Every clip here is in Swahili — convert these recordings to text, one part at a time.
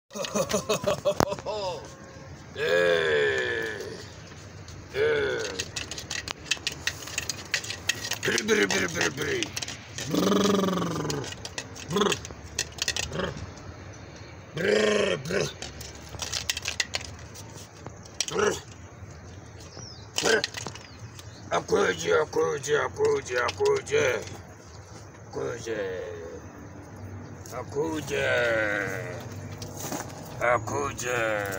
Eh, eh. Biri, biri, biri, biri, biri. Brrr, brr, brr, brr, brr. Brr, brr. Akuje, akuje, akuje, akuje. Akuje. Akuje. Akuje.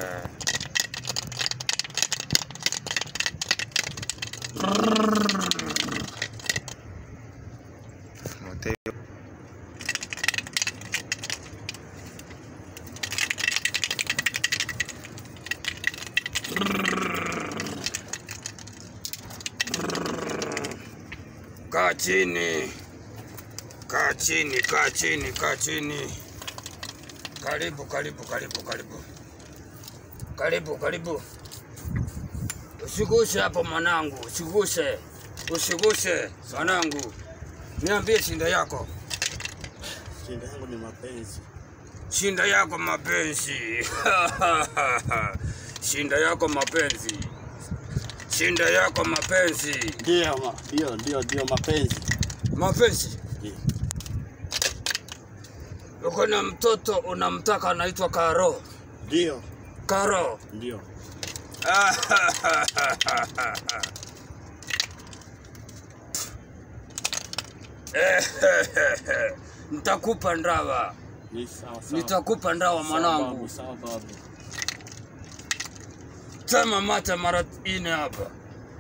Mateo. Kaa chini, kaa chini, kaa chini, kaa chini. Karibu, karibu, karibu, karibu, karibu, karibu. Usiguse hapo mwanangu, usiguse, usiguse mwanangu. Niambie shinda yako, Shida yangu ni mapenzi. shinda yako mapenzi. shinda yako mapenzi, shinda yako mapenzi, Ndio, ma- ndio, ndio, ndio mapenzi. mapenzi. Ndio. Uko na mtoto unamtaka anaitwa Karo. Ndio, Karo. ndio. Nitakupa ndawa, Ni sawa sawa. nitakupa ndawa Sawa mwanangu. babu, Sawa babu. Tema mate mara ine hapa.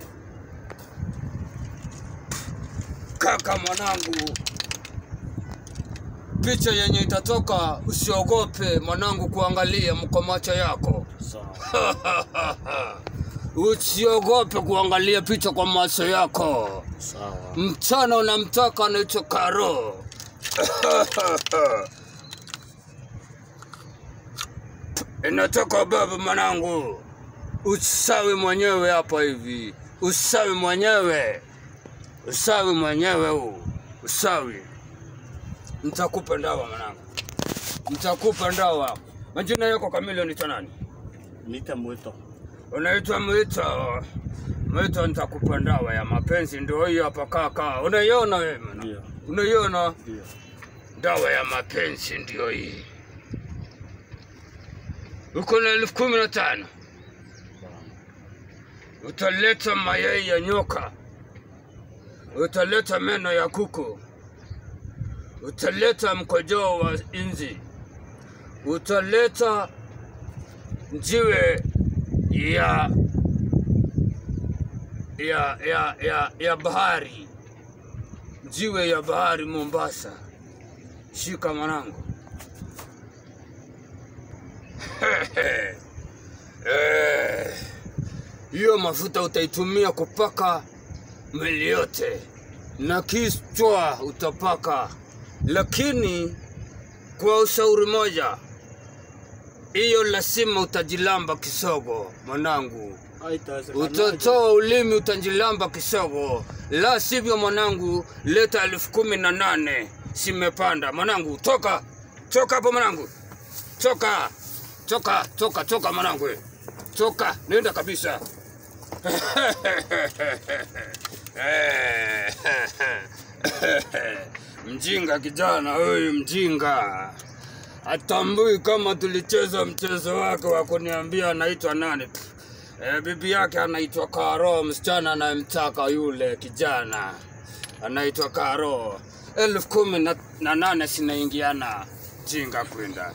Kaka mwanangu, picha yenye itatoka, usiogope mwanangu kuangalia mko macho yako. Sawa. Usiogope kuangalia picha kwa macho yako. Sawa. Mchana unamtaka anaitwa Karo. Inatoka baba mwanangu, usawi mwenyewe hapa hivi, usawi mwenyewe, usawi mwenyewe huu, usawi. Nitakupa ndawa mwanangu, nitakupa ndawa. Majina yako kamili unaitwa nani? Nita mwito. Unaitwa Mwito. Mwito, nitakupa ndawa ya mapenzi, ndio hiyo hapa kaka. Unaiona wewe? mwana? Ndio, Unaiona ndio. dawa ya mapenzi ndio hii. Uko na elfu kumi na tano utaleta mayai ya nyoka, utaleta meno ya kuku, utaleta mkojoo wa inzi, utaleta jiwe ya ya ya ya, ya bahari, jiwe ya bahari Mombasa. Shika mwanangu. Eh, hiyo mafuta utaitumia kupaka mwili yote na kichwa utapaka, lakini kwa ushauri moja, hiyo lazima utajilamba kisogo mwanangu. Haitawezekanaje? Utatoa ulimi utajilamba kisogo, la sivyo mwanangu, leta elfu kumi na nane simepanda mwanangu. Toka toka hapo mwanangu, toka toka toka toka mwanangu, we. toka nenda kabisa. Mjinga kijana huyu, mjinga atambui kama tulicheza mchezo wake wa kuniambia anaitwa nani. E, bibi yake anaitwa Karo, msichana anayemtaka yule kijana anaitwa Karo. elfu kumi na, na nane sinaingiana jinga kwenda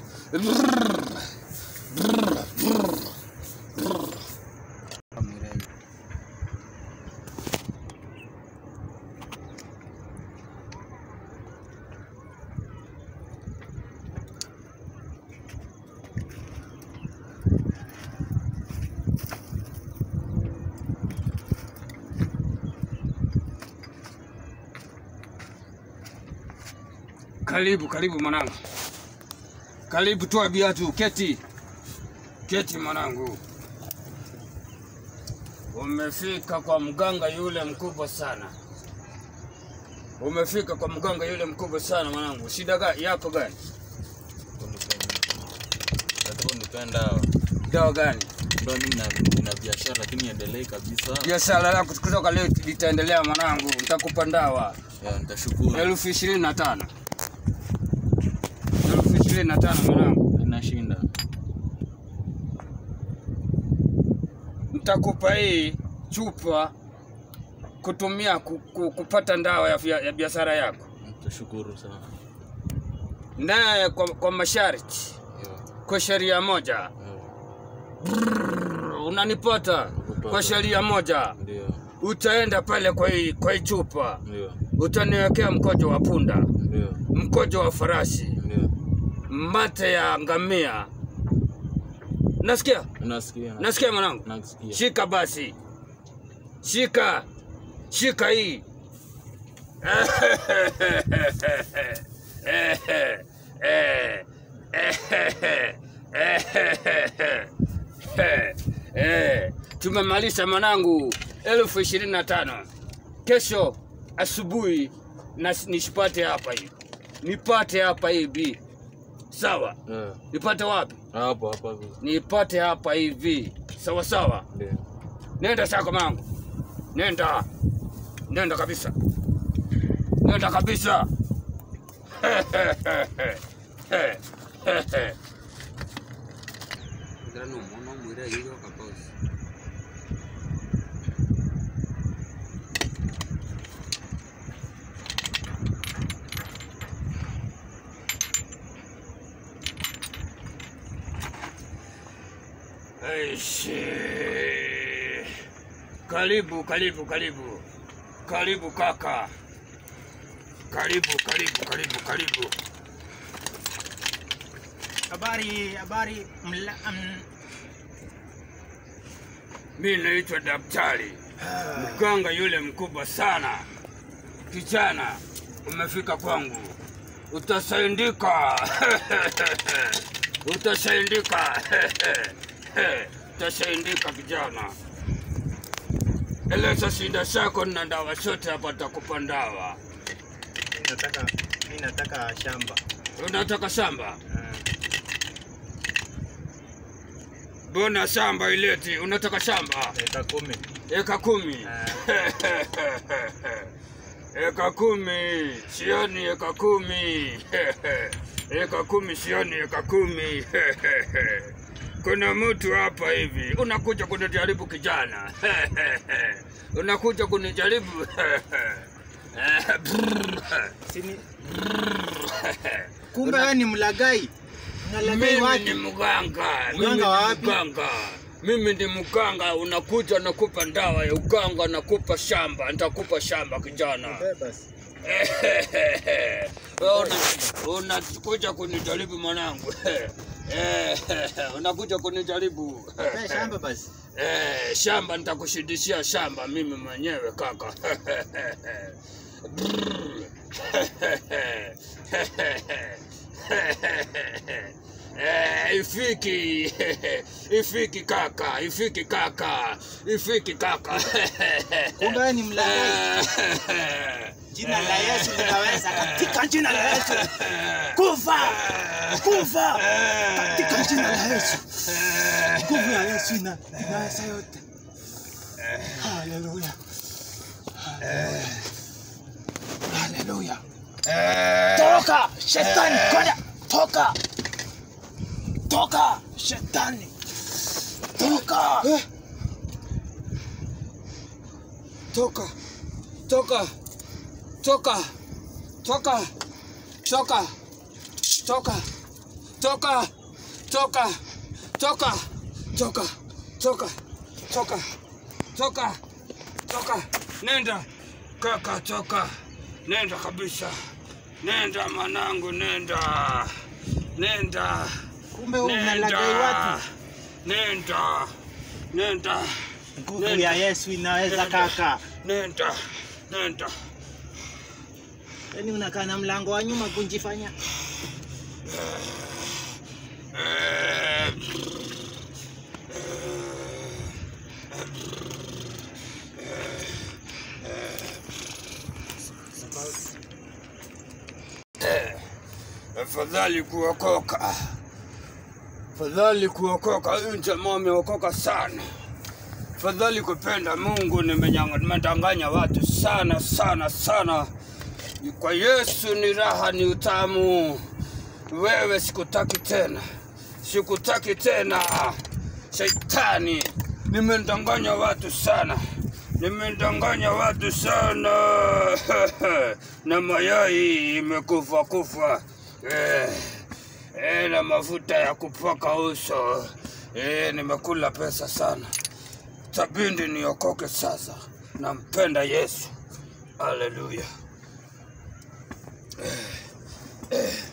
Karibu, karibu mwanangu, karibu, toa viatu, keti, keti mwanangu. Umefika kwa mganga yule mkubwa sana, umefika kwa mganga yule mkubwa sana mwanangu. Shida gani yako gani? Nataka nipea dawa. Dawa gani? Ndio mimi na, na biashara lakini endelee kabisa. Biashara yako kutoka leo litaendelea mwanangu, nitakupa dawa Ya, nitashukuru. elfu ishirini na tano elfu ishirini na tano mwanangu, Inashinda. nitakupa hii chupa kutumia ku, ku, kupata dawa ya, ya, ya biashara yako, Nitashukuru sana. naye kwa, kwa masharti, Ya, kwa sheria moja ya, unanipata kwa sheria moja, Ndio. utaenda pale kwa hii, kwa hii chupa Ndio. utaniwekea mkojo wa punda, Ndio. mkojo wa farasi, Ndio. mate ya ngamia. Nasikia, Unasikia? nasikia mwanangu. Nasikia. Shika basi, shika, shika hii tumemalisha mwanangu, elfu ishirini na tano. Kesho asubuhi na nishipate hapa hivi, nipate hapa hivi, sawa? Ya, Nipate wapi? Hapo hapo hapo. Nipate hapa hivi, sawa sawa. Ndio. Nenda sako mangu, nenda, nenda kabisa, nenda kabisa. Eishi. Karibu, karibu, karibu, karibu kaka, karibu, karibu, karibu, karibu. Habari, habari mla, um, Mi naitwa daktari mganga yule mkubwa sana. Kijana, umefika kwangu, utasaidika utasaidika utasaidika kijana. Eleza shida zako na dawa zote hapa, takupa dawa. mi nataka mi nataka shamba. Unataka shamba? Uh, Mbona shamba ileti? Unataka shamba eka kumi. eka kumi? eka kumi sioni, eka kumi eka kumi sioni, eka kumi kuna mtu hapa hivi unakuja kunijaribu kijana unakuja kunijaribu Sini, kumbe wewe ni mlagai. Unalagai Mimi watu. ni mganga. Mganga Mimi ni wapi? mganga. Mimi ni mganga, unakuja nakupa dawa ya uganga, nakupa shamba, nitakupa shamba kijana. Basi. Wewe una- Unakuja kunijaribu mwanangu. Unakuja kunijaribu. Pe shamba basi. Eh, shamba nitakushidishia shamba mimi mwenyewe kaka. Eh, ifiki ifiki kaka ifiki kaka ifiki kaka Kumbe wewe ni mlagai. Jina la Yesu linaweza katika jina la Yesu. Kufa! Kufa! Katika jina la Yesu. Nguvu ya Yesu ina inaweza yote. Haleluya. Haleluya. Toka shetani, kwenda toka. Toka shetani. Toka. toka toka toka toka toka toka toka toka toka toka toka toka toka toka nenda kaka toka nenda kabisa nenda manangu nenda nenda Kumbe wewe unalagai watu. nenda nenda Nguvu ya Yesu inaweza kaka. nenda nenda Yaani unakaa na mlango wa nyuma kunjifanya. Eh, afadhali kuokoka Fadhali kuokoka, huyu jamaa ameokoka sana. Fadhali kupenda Mungu, nimenyanga- nimedanganya watu sana sana sana. Kwa Yesu ni raha, ni utamu. Wewe sikutaki tena, sikutaki tena. Shaitani, nimedanganya watu sana, nimedanganya watu sana na mayai imekufa kufa eh, eh, na mafuta ya kupaka uso eh, nimekula pesa sana. Tabindi niokoke sasa, nampenda Yesu. Haleluya. Eh, eh.